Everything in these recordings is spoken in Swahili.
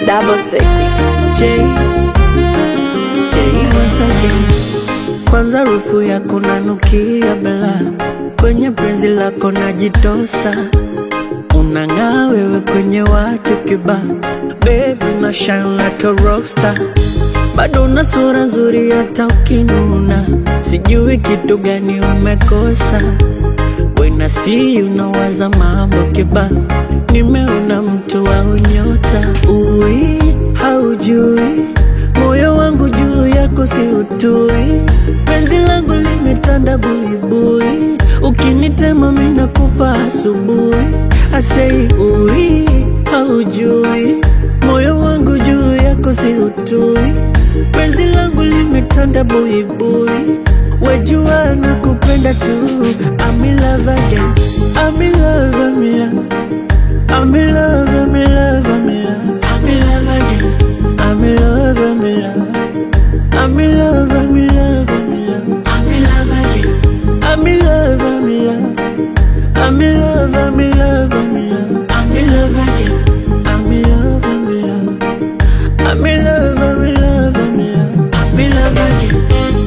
double six. J, J once again. Kwanza rufu yako nanukia bela, kwenye penzi lako najitosa, unang'aa wewe kwenye watu kiba, baby una shine like a rockstar, bado una sura nzuri hata ukinuna, sijui kitu gani umekosa When I see you nawaza mambo kiba, nimeona mtu wa unyota. Ui, haujui moyo wangu juu yako si utui, penzi langu limetanda buibui, ukinitema mina kufa asubuhi. Asei ui, haujui moyo wangu juu yako si utui, penzi langu limetanda buibui Wejua na kupenda tu I'm in love again I'm in love, I'm in love I'm in love, I'm in love, I'm in love I'm in love again I'm in love, I'm in love I'm in love, I'm in love, I'm in love I'm in love again I'm in love, I'm in love I'm in love, I'm in love, I'm in love I'm in love again I'm in love, I'm in love I'm in love, I'm in love, I'm in love I'm in love again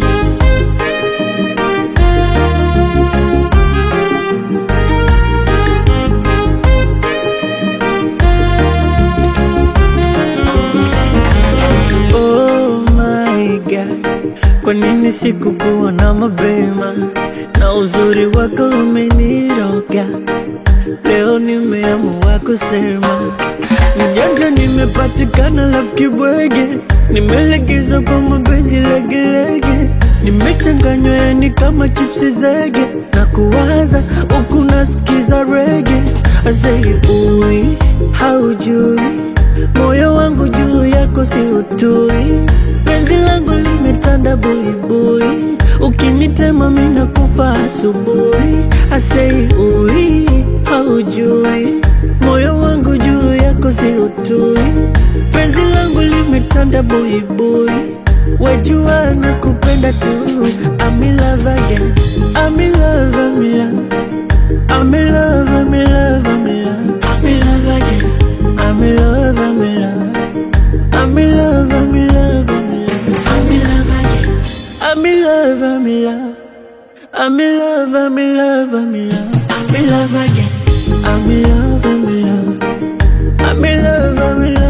Oh my God, kwa nini sikukuwa na mapema? Na uzuri wako umeniroga, leo nimeamua kusema mjanja, nimepatikana lafu kibwege, nimelegeza kwa mapenzi legelege, nimechanganywa yani kama chipsi zege, na kuwaza huku nasikiza rege, asei ui haujui moyo wangu juu yako si utui, penzi langu limetanda buibui, ukinitema mina kufa asubuhi. Asei ui, haujui moyo wangu juu yako si utui, penzi langu limetanda buibui, wejua na kupenda tu. I'm in love again, I'm in love, I'm in love I'm in love, I'm in love, I'm in love I'm in love again I'm in love, I'm in love I'm in love, I'm in love, I'm in love I'm in love again I'm in love, I'm in love, I'm in love I'm in love, I'm in love again I'm in love, I'm in love I'm in love, I'm in love